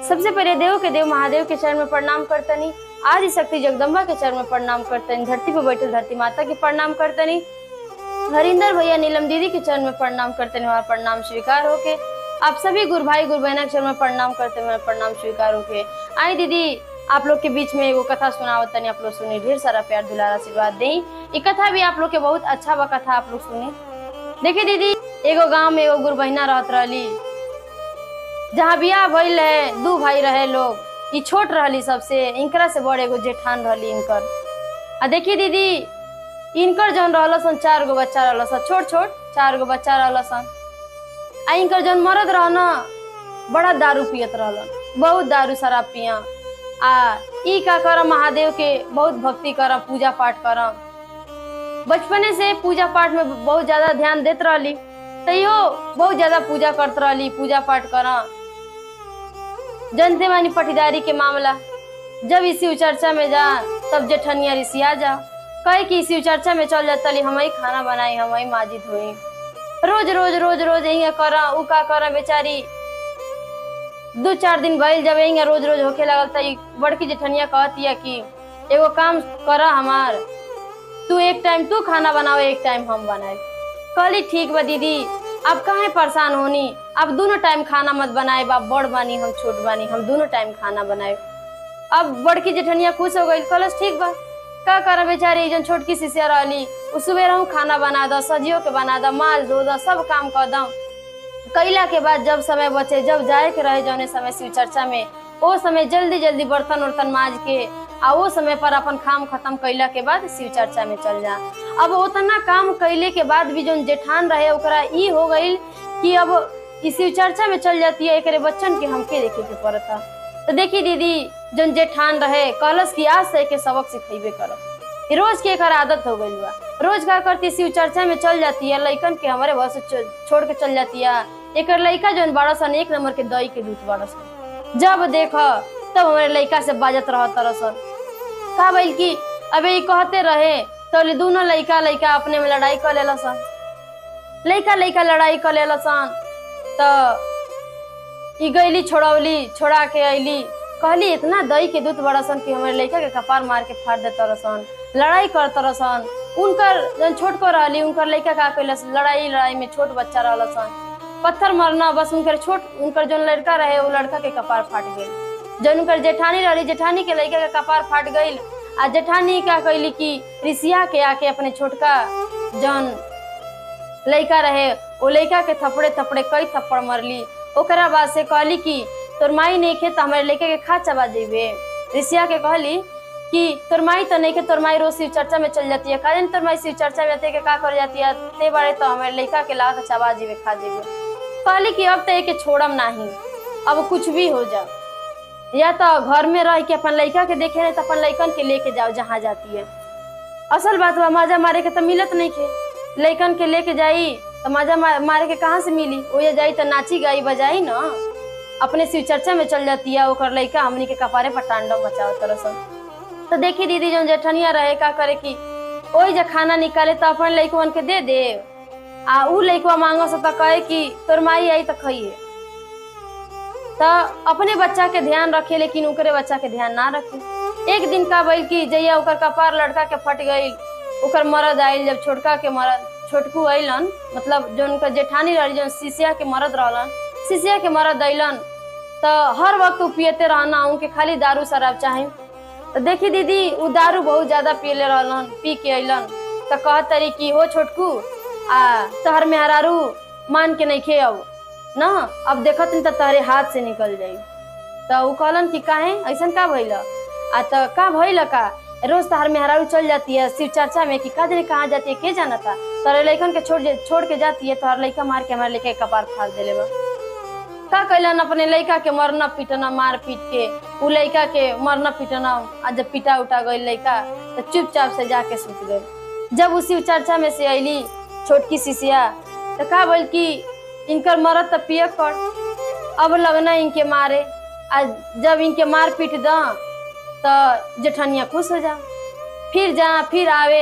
सबसे पहले देव के देव महादेव के चरण में प्रणाम करतनी आदि शक्ति जगदम्बा के चरण में प्रणाम करतनी धरती पर बैठे धरती माता के प्रणाम करतनी हरिंदर भैया नीलम दीदी के चरण में प्रणाम करते हुए हमारा प्रणाम स्वीकार होके आप सभी गुरु भाई गुरु बहना के चरण में प्रणाम करते हुए प्रणाम स्वीकार होके आई दीदी आप लोग के बीच में एगो कथा सुनावत तनी आप लोग सुनी ढेर सारा प्यार दुलार आशीर्वाद दें ये कथा भी आप लोग के बहुत अच्छा बा कथा आप लोग सुनी देखिए दीदी एगो गांव में एगो गुरु बहिना रहत रहली जहाँ बियाह भइल है दू भाई रहे लोग ई छोट रहली सबसे इनकरा से बड़ एगो जेठान रहली इनकर आ देखिए दीदी इनकर जौन रहल सन चार गो बच्चा रहल सन छोट छोट चार गो बच्चा रहल सन आ इनकर जौन मरद रह न बड़ा दारू पियत रहलन बहुत दारू शराब पिया आ ई का करम महादेव के बहुत भक्ति करम पूजा पाठ करम बचपने से पूजा पाठ में बहुत ज्यादा ध्यान देत रहली तैयो बहुत ज्यादा पूजा करत रहली पूजा पाठ करम जनते मानी पटीदारी के मामला जब इसी चर्चा में जा तब जेठनिया रिसिया जा कहे कि इसी चर्चा में चल जाता ली हम ही खाना बनाई हम ही माजिद हुई रोज रोज रोज रोज यही करा उ का करा बेचारी दो चार दिन भइल जब यही रोज रोज होके लगल त ई बड़की जेठनिया कहतिया कि एगो काम करा हमार तू एक टाइम तू खाना बनाओ एक टाइम हम बनाए कहली ठीक बा दीदी अब काहे परेशान होनी अब दोनों टाइम खाना मत बनाए बा बड़ बानी हम छोट बानी हम दोनों टाइम खाना बनाए अब बड़की जेठनिया खुश हो गई कहलस ठीक बा का करा बेचारी जन छोटकी सिसिया रहली उ सुबह रहूं खाना बना दो सजियो के बना दो माल धो दो सब काम कर दो कैला के बाद जब समय बचे जब जाए के रहे जौने समय शिव चर्चा में ओ समय जल्दी जल्दी बर्तन उर्तन माज के आ वो समय पर अपन काम खत्म कैला के बाद शिव चर्चा में चल जा अब उतना काम कैले के बाद भी जौन जेठान रहे ओकरा ई हो गई कि अब ई शिव चर्चा में चल जाती है एकरे बच्चन के हमके देखे के पड़ता तो देखी दीदी जौन जेठान रहे कहलस कि आज से के सबक सिखेबे करब ई रोज के एकर आदत हो गई बा रोज का करती शिव चर्चा में चल जाती है लइकन के हमारे बस छोड़ के चल जाती है एकर लइका जौन बड़ा सन एक नंबर के दही के दूध बड़ा सन जब देख तब हमारे लइका से बाजत रह तरसन का भइल कि अबे ई कहते रहे तो दोनों लइका लइका अपने में लड़ाई कर लेला सन लइका लइका लड़ाई कर लेला सन तो ई गईली छोड़ौली छोड़ा के अइली कहली इतना दही के दूध बड़ा सन कि हमारे लइका के कपार मार के फाड़ दे तरसन लड़ाई कर तरसन उनकर जन छोट को रहली उनकर लइका का कैलस लड़ाई लड़ाई में छोट बच्चा रहल सन पत्थर मारना बस उनकर छोट उनकर जो लड़का रहे वो लड़का के कपार फाट गई जन उनकर जेठानी रहली जेठानी के लड़का के कपार फाट गई आ जेठानी का कैली कि ऋषिया के आके अपने छोटका जौन लड़का रहे वो लड़का के थपड़े थपड़े कई थप्पड़ मरली ओकरा बाद से कहली कि तोर माई नहीं खे तो हमारे लड़के के खा चबा जेबे ऋषिया के कहली कि तोर माई तो नहीं खे तोर माई रोज शिव चर्चा में चल जाती है काजन तोर माई शिव चर्चा में आते के का कर जाती है ते बारे तो हमारे लड़का के ला के चबा जेबे खा जेबे कहली कि अब तो एक छोड़म नहीं अब कुछ भी हो जा या तो घर में रह के अपन लड़का के देखे नहीं तो अपन लड़कन के लेके जाओ जहाँ जाती है असल बात बा मजा मारे के तो मिलत नहीं खे लड़कन के लेके जाई तो मजा मा, मारे के कहाँ से मिली ओए जाई तो नाची गाई बजाई ना अपने शिव चर्चा में चल जाती है ओकर लड़का हमनी के कपारे पर तांडव मचाओ तरसन तो देखी दीदी जो जेठनिया रहे का करे की ओई जे खाना निकाले तो अपन लड़कवन के दे दे आ उ लड़कवा मांगो से तो कहे कि तोर माई आई तो खाइए तो अपने बच्चा के ध्यान रखे लेकिन ओकरे बच्चा के ध्यान ना रखे एक दिन का भइल कि जैया ओकर कपार लड़का के फट गई ओकर मरद आइल जब छोटका के मरद छोटकू अइलन मतलब जो उनका जेठानी रही जो शिशिया के मरद रहलन शिशिया के मरद अइलन तो हर वक्त उ पियते रहना उनके खाली दारू शराब चाहे तो देखी दीदी उ दारू बहुत ज्यादा पियले रहलन पी के अइलन तो कहत तरी कि हो छोटकू आ तहर मेहरारू मान के नहीं खे अब ना अब देखत तो तहरे हाथ से निकल जाई तो उ कहलन कि काहे ऐसन का भइल आ तो का भइल का रोज तहर मेहरारू चल जाती है शिव चर्चा में कि का जाने कहाँ जाती है के जाना था तोरे लइकन के छोड़ छोड़ के जाती है तोहर लइका मार के हमारे लइका के कपार फाड़ देले बा का कैलन अपने लइका के मरना पीटना मार पीट के उ लइका के मरना पीटना आ जब पिटा उठा गई लइका तो चुपचाप से जाके सुत गई जब उसी चर्चा में से अली छोटकी शिशिया तो का बोल कि इनकर मरद तो पिए कर अब लगना इनके मारे आ जब इनके मार पीट द तो जेठनिया खुश हो जा फिर जा फिर आवे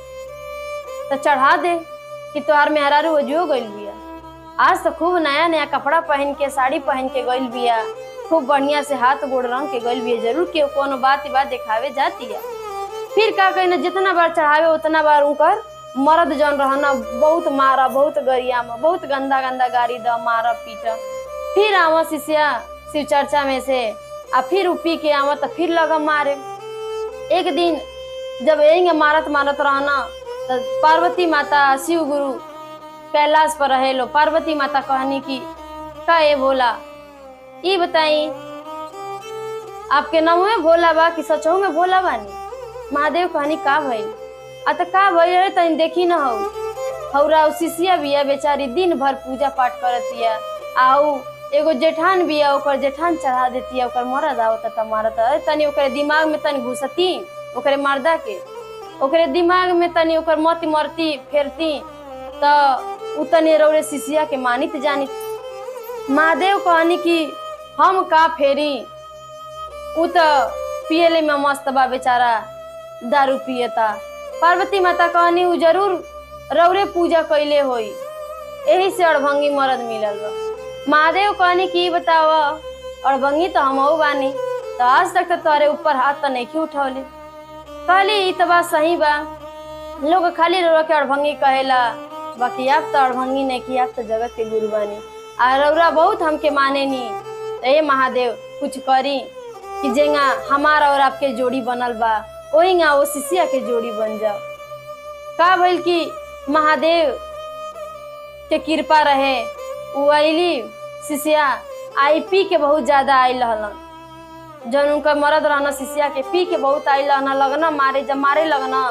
तो चढ़ा दे कि तोहार मेहरारू हो जो गइल बिया आज तो खूब नया नया कपड़ा पहन के साड़ी पहन के गइल बिया खूब बढ़िया से हाथ गोड़ रंग के गइल भी जरूर के कोनो बात बात दिखावे जाती है फिर का कहना जितना बार चढ़ावे उतना बार उनकर मर्द जन रहना बहुत मारा बहुत गरिया में बहुत गंदा गंदा गाड़ी द मारा पीटा फिर आवा शिष्या शिव चर्चा में से आ फिर उ पी के आवा तो फिर लगा मारे एक दिन जब यही मारत मारत रहना तो पार्वती माता शिव गुरु कैलाश पर रहे लो पार्वती माता कहनी की का ये भोला ये बताई आपके नाम में भोला बा कि सचो में भोला बानी महादेव कहनी का भइल आ त का भइल रे तनी देखी न हौ हौरा शिष्या बिया बेचारी दिन भर पूजा पाठ करतिया आउ एगो जेठान बिया ओकर जेठान चढ़ा देतिया ओकर मरद आवत त मारत अरे तनी ओकरे दिमाग में तनी घुसती ओकरे मर्दा के ओकरे दिमाग में तनी ओकर मति मरती फेरती त उ तनी रौरे शिष्या के मानित जानित महादेव कहनी कि हम का फेरी उ त पियले में मस्त बा बेचारा दारू पियता पार्वती माता कहनी उ जरूर रौरे पूजा कैले होई यही से अड़भंगी मरद मिलल बा महादेव कहनी की बताव अड़भंगी तो हम बानी तो आज तक तो तोरे ऊपर हाथ तो नहीं उठौले कहली ई तो बात सही बा लोग खाली रौरा के अड़भंगी कहेला बाकी आप तो अड़भंगी नहीं की आप तो जगत के गुरु बानी आ रौरा बहुत हमके माने नी तो ये महादेव कुछ करी कि जेंगा हमारा और आपके जोड़ी बनल बा ओहिंगा वो शिष्या के जोड़ी बन जाओ का भइल कि महादेव के कृपा रहे उ अली शिष्या आई पी के बहुत ज्यादा आयल रहलन जब उनका मरद रहना शिष्या के पी के बहुत आयल रहना लगना मारे जब मारे लगना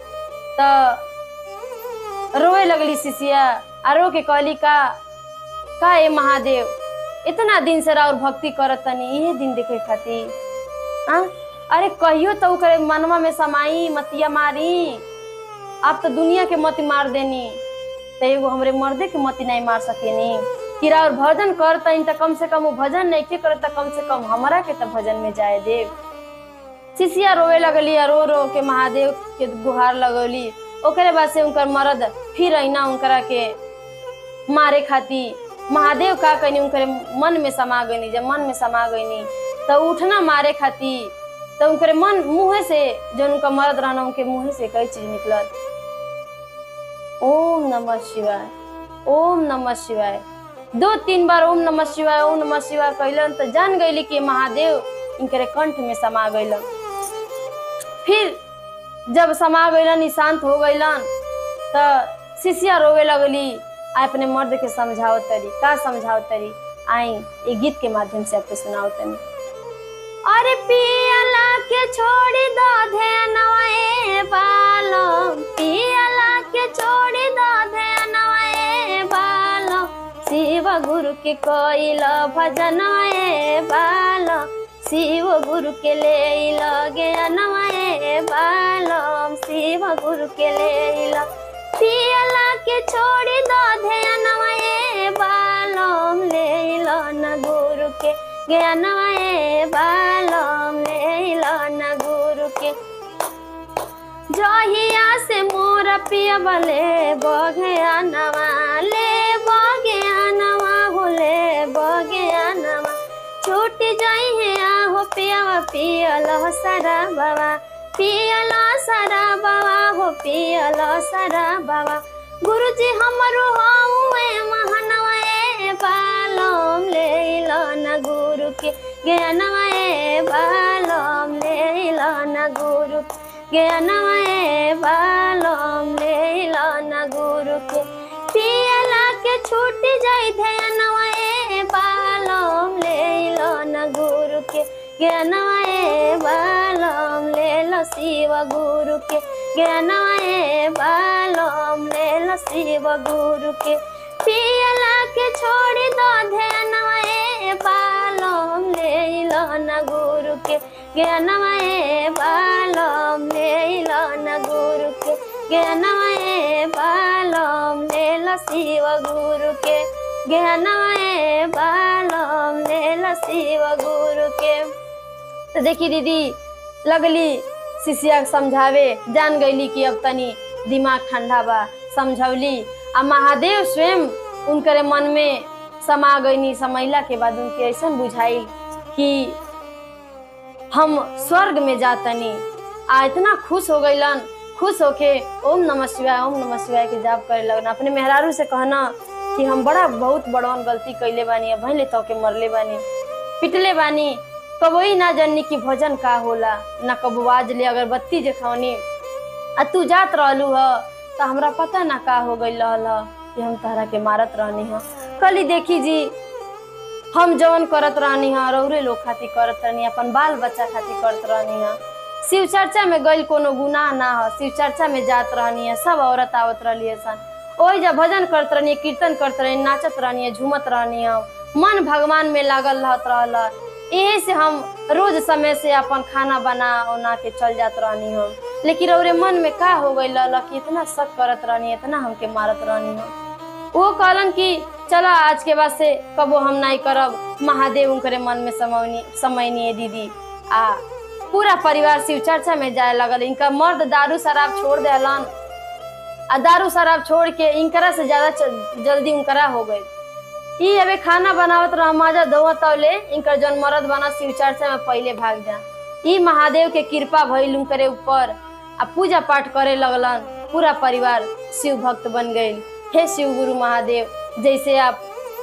तो रोए लगली शिष्या आ रो के कहली का का ए महादेव इतना दिन से और भक्ति करत तनी इहे दिन देखे खातिर आ अरे कहियो तो ओकरे मनवा में समाई मतिया मारी आप तो दुनिया के मती मार देनी तो एगो हमरे मर्दे के मती नहीं मार सकेनी किरा और भजन करता तो कम से कम वो भजन नहीं के करता कम से कम हमारा के तो भजन में जाए देव शिशिया रोवे लगली आ रो रो के महादेव के गुहार लगौली ओकरे बाद से उनकर मर्द फिर अना उनकरा के मारे खाती महादेव का कहनी उनकरे मन में समा गईनी जब मन में समा गईनी तो उठना मारे खाती तो उनके मन मुंह से जो उनका मर्द रहना उनके मुंह से कई चीज निकलत ओम नमः शिवाय ओम नमः शिवाय दो तीन बार ओम नमः शिवाय ओम नमः शिवाय कहलन तो जान गईली कि महादेव इनके कंठ में समा गईलन फिर जब समा गईलन शांत हो गईलन तो शिष्या रोवे लगली आ अपने मर्द के समझावत तरी का समझावत तरी आई ये गीत के माध्यम से आपको सुनावत तनी अरे पियला के छोड़ी दो ध्यानवाए बालम पियला के छोड़ी दो ध्यानवाए बालम शिव गुरु के कोइल भजनवाए बालम शिव गुरु के ले लगे अनवाए बालम शिव गुरु के ले पियला के छोड़ी दो ध्यानवाए बालम ले लो न गुरु के ज्ञानवाए बालम ले लो न गुरु के जहिया से मोर पिया बले बघया नवा ले बघया नवा हो ले बघया नवा छूट जाई है आहो पियावा पियल सारा बाबा पियल सारा बाबा हो पियल सारा बाबा गुरुजी हमरो हउए महानवाए बालम ले लो न गुरु के ज्ञानवाए बालम ले लो न गुरु ज्ञानवाए बालम ले लो न गुरु के पियला के छूट जाई ध्यानवाए बालम ले लो न गुरु के ज्ञानवाए बालम ले लो शिव गुरु के ज्ञानवाए बालम ले लो शिव गुरु के पियला के छोड़ दो ध्यानवाए बालम ले लो न गुरु के ज्ञानवाए बालम ले लो न गुरु के ज्ञानवाए बालम ले लो शिव गुरु के ज्ञानवाए बालम ले लो शिव गुरु के तो देखी दीदी लगली शिष्या समझावे जान गईली कि अब तनी दिमाग ठंडा बा समझौली आ महादेव स्वयं उनकरे मन में समा गईनी समैला के बाद उनके ऐसा बुझाई कि हम स्वर्ग में जातनी आ इतना खुश हो गईलन खुश होके ओम नमः शिवाय ओम नमः शिवाय के जाप करे लगन अपने मेहरारू से कहना कि हम बड़ा बहुत बड़वन गलती कैले बानी अब भले तो के मरले बानी पिटले बानी कबो ही ना जाननी कि भोजन का होला ना कबो आज ले अगरबत्ती जे खवनी आ तू जात रहलू ह तो हमरा पता ना का हो गई रहल ह कि हम तहरा के मारत रहनी ह कली देखी जी हम जवन करत रहनी ह रौरे लोग खातिर करत रहनी अपन बाल बच्चा खातिर करत रहनी ह शिव चर्चा में गइल कोनो गुनाह ना ह शिव चर्चा में जात रहनी है सब औरत आवत रहली है सन ओही जब भजन करत रहनी कीर्तन करत रहनी नाचत रहनी है झूमत रहनी है मन भगवान में लागल रहत रहल यही से हम रोज समय से अपन खाना बना उना के चल जात रहनी हम लेकिन रौरे मन में का हो गई कि इतना शक करत रहनी इतना हमके मारत रहनी हम वो कहलन कि चला आज के बाद से कबो हम नहीं करब महादेव उनकरे मन में समयनी समयनी है दीदी आ पूरा परिवार शिव चर्चा में जाए लगल इनका मर्द दारू शराब छोड़ देलन आ दारू शराब छोड़ के इनकरा से ज्यादा च- जल्दी उनकरा हो गई ई अबे खाना बनावत रह माजा दवा तौले इनकर जौन मर्द बना शिव चर्चा में पहले भाग जा ई महादेव के कृपा भइल उनकरे ऊपर आ पूजा पाठ करे लगलन पूरा परिवार शिव भक्त बन गई हे शिव गुरु महादेव जैसे आप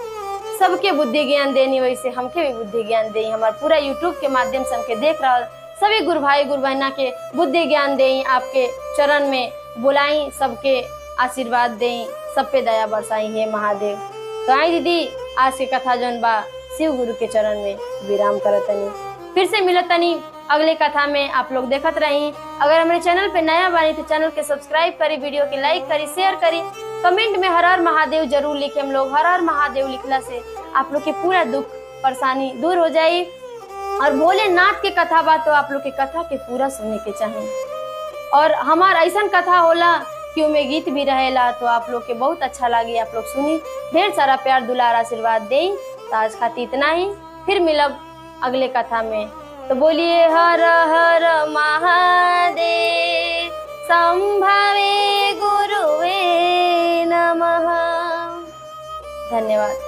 सबके बुद्धि ज्ञान देनी वैसे हमके भी बुद्धि ज्ञान देई हमार पूरा यूट्यूब के माध्यम से हमके देख रहा सभी गुरु भाई गुरु बहना के बुद्धि ज्ञान देई आपके चरण में बुलाई सबके आशीर्वाद देई सब पे दया बरसाई हे महादेव तो आई दीदी आज की कथा जौन बा शिव गुरु के चरण में विराम करतनी फिर से मिलतनी अगले कथा में आप लोग देखत रही अगर हमारे चैनल पे नया बानी तो चैनल के सब्सक्राइब करी वीडियो के लाइक करी शेयर करी कमेंट में हर हर महादेव जरूर लिखे हम लोग हर हर महादेव लिखला से आप लोग के पूरा दुख परेशानी दूर हो जाई और भोलेनाथ के कथा बा तो आप लोग के कथा के पूरा सुनने के चाहे और हमार ऐसा कथा होला कि उमे गीत भी रहेला तो आप लोग के बहुत अच्छा लगी आप लोग सुनी ढेर सारा प्यार दुलार आशीर्वाद दें तो आज खातिर इतना ही फिर मिलब अगले कथा में तो बोलिए हर हर महादेव संभवे गुरुवे नमः धन्यवाद